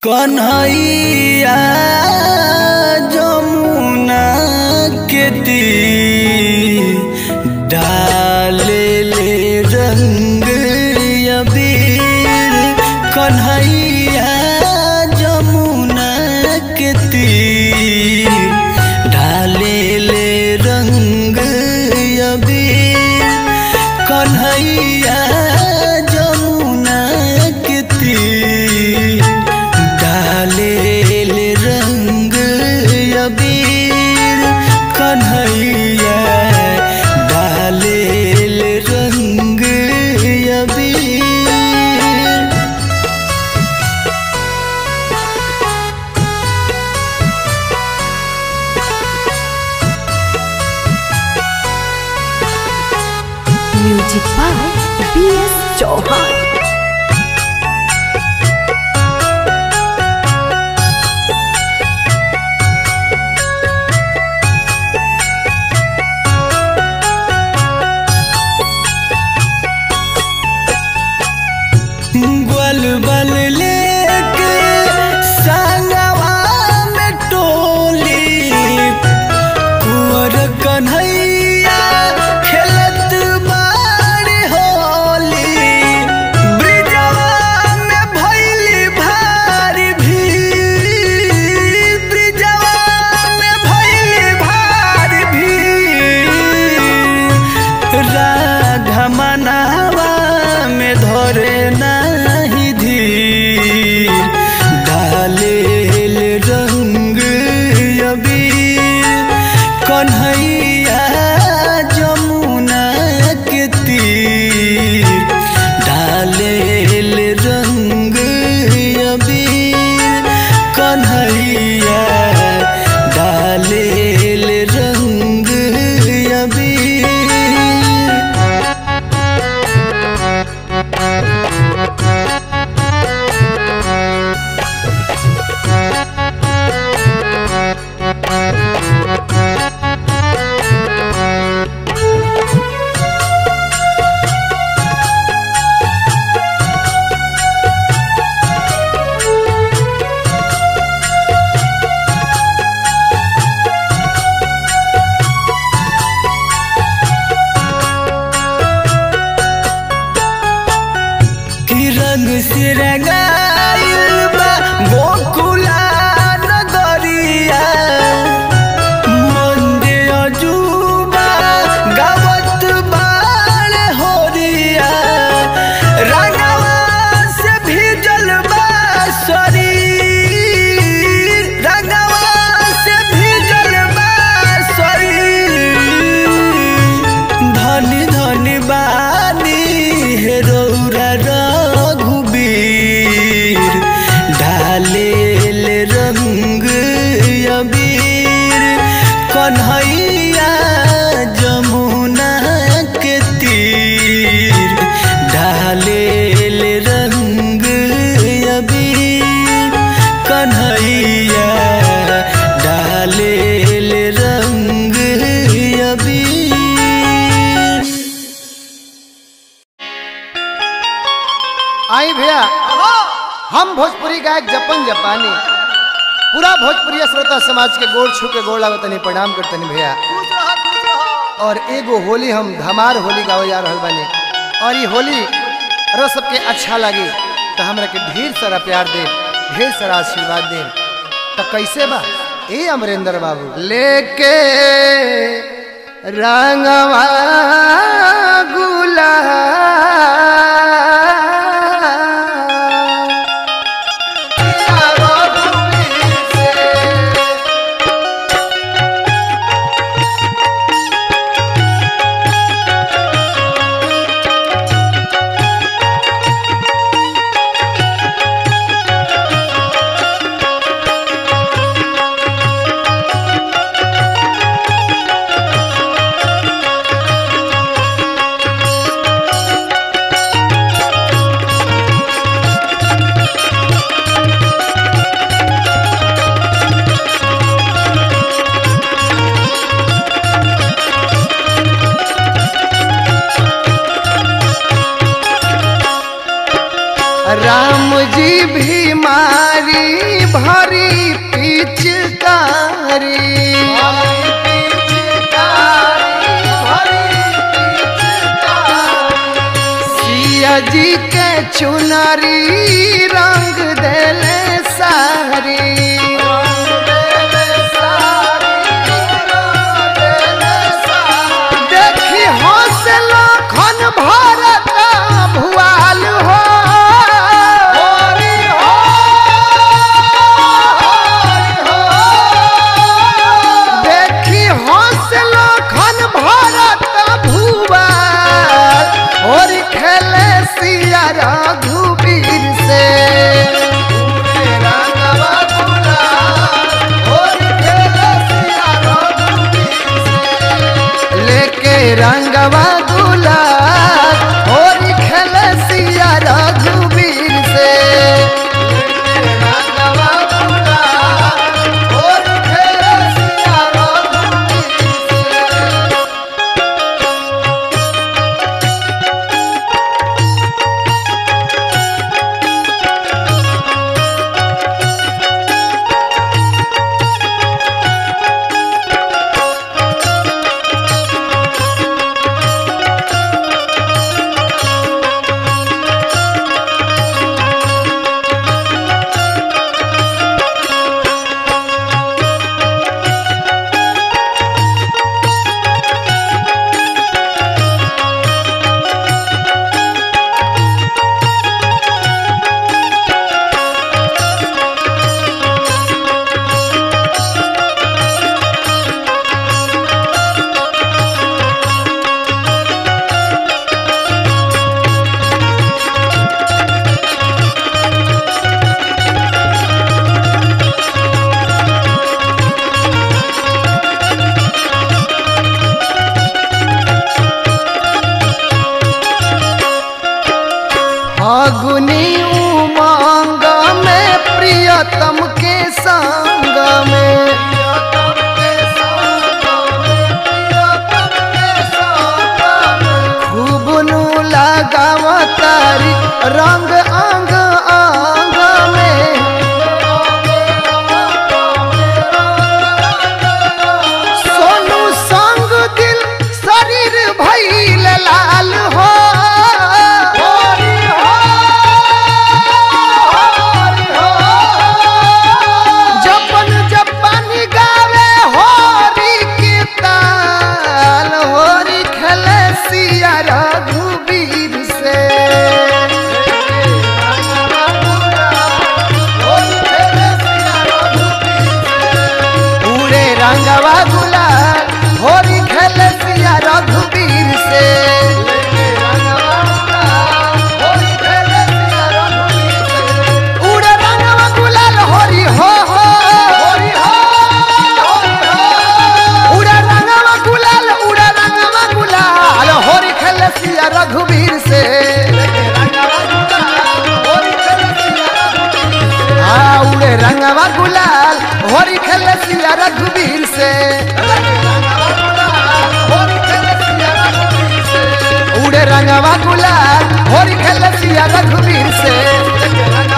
कन्हैया जमुना के तीर डाले ले रंग अबीर कन्हैया जमुना के तीर डाले ले रंग अबीर कन्हैया जमुना के तीर डाले ले रंग अबीर कन्हैया डाले ले रंग अबीर music by B S Chauhan ग्वाल बल लेके संगवा में टोली कुंवर कन्हैया खेलत बाड़ी होली ब्रिजवा में भइली भारी भीड़ ब्रिजवा में भइली भारी भीड़ राधा मनावा में धरे नाही धीर डाले ले रंग अबीर कन्हैया जमुना के तीर डाले ले रंग अबीर कन्हैया डाले ले रंग अबीर कि रंग से रंगाइल बा गोकुला नगरिया मंदे अजूबा गावत बाण होरिया रंगवा से भीजल बा शरीर रंगवा से भीजल बा शरीर धनी धनी बानी हे रौरा रघुबीर ढाले ले रंग अबीर कन्हैया जमुना के तीर ढाले ले रंग अबीर कन्हैया डाले ले रंग अबीर आई भैया हम भोजपुरी गायक जपन जपानी पूरा भोजपुरी श्रोता समाज के गोड़ छू के गोड़ लागतनी प्रणाम करतनी भैया और एगो होली हम धमार होली गावे जा रहल बानी और ये होली रो सबके अच्छा लगी तो हमरा के ढेर सारा प्यार दे ढेर सारा आशीर्वाद दे तो कैसे बा ए अमरेंद्र बाबू लेके रंगवा गुलाब भरी पिचकारी सिया जी के चुनरी रंग देले सारी देखी हौसला खन भारत भुआल हो देखी हौसला खन भारत भुआल और खेले सिया रघुवीर से लेके रंगवा गुलाल और खेल सिया रघुवीर से फागुनी उमंग में प्रियतम के संग में खूब नु लगाव तारी रंग अंग अंग में सोनू संग दिल शरीर भइल लाल हो जपन जपन गावे होरी की ताल होरी खेले सिया रघुवीर से पूरे रंगवा गुलाल होरी खेले सिया रघुवीर से उड़े रंगवा गुलाल होरी हो हो उड़े रंगवा गुलाल उड़े रंगवा गुलाल होरी खेले सिया रघुवीर से हाँ उड़े रंगवा गुलाल होरी खेले सिया रघुवीर से उड़े रंगवा गुलाल होरी खेले सिया रघुवीर से